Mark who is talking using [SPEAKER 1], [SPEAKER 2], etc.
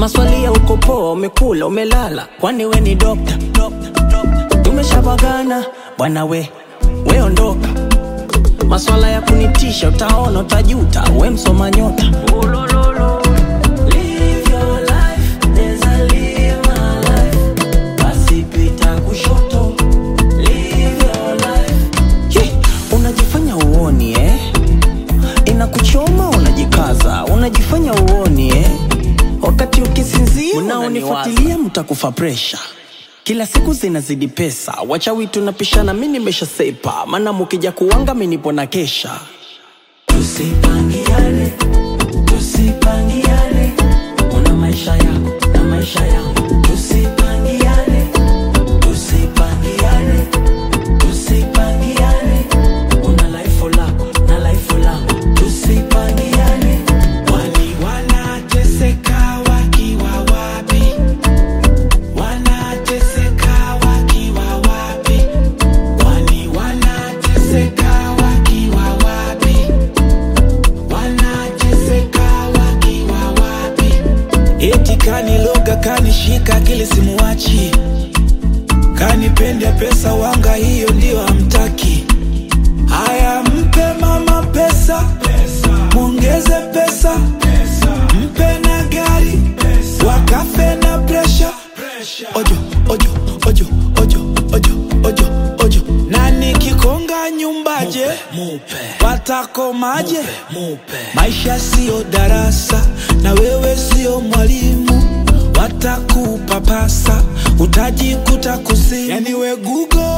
[SPEAKER 1] maswali ya uko poa, umekula umelala, kwani we ni dokta? Tumeshabagana bwana we, we ondoka. Maswala ya kunitisha, utaona utajuta, we msoma nyota. Live your life, neza live my life. Basi pita kushoto, live your life. Ye, unajifanya uoni eh? Inakuchoma unajikaza, unajifanya uoni eh? Wakati ukisinzia unaonifuatilia mtakufa presha. Kila siku zinazidi pesa, wachawi tunapishana, mi nimesha sepa, maana mukija kuwanga mi nipo na kesha. Tusipangiane, tusipangiane, una maisha yako na maisha yangu. Tusipangiane, tusipangiane, tusipangiane, una life lako na life langu. Tusipangiane,
[SPEAKER 2] Wali wanateseka wakiwa wapi? Wanateseka wakiwa wapi? Wali wanateseka wakiwa wapi? Wanateseka wakiwa wapi? Eti kaniloga kanishika akili simuwachi, kanipenda pesa wanga, hiyo ndio hamtaki. Haya, mpe mama pesa, mwongeze pesa, mpe na gari, wakafe na presha. Ojo, ojo, ojo, ojo, ojo, ojo, ojo. Na nikikonga nyumbaje, watakomaje? Maisha siyo darasa, na wewe siyo mwalimu, watakupapasa, utajikuta kuzimu. Yani we Google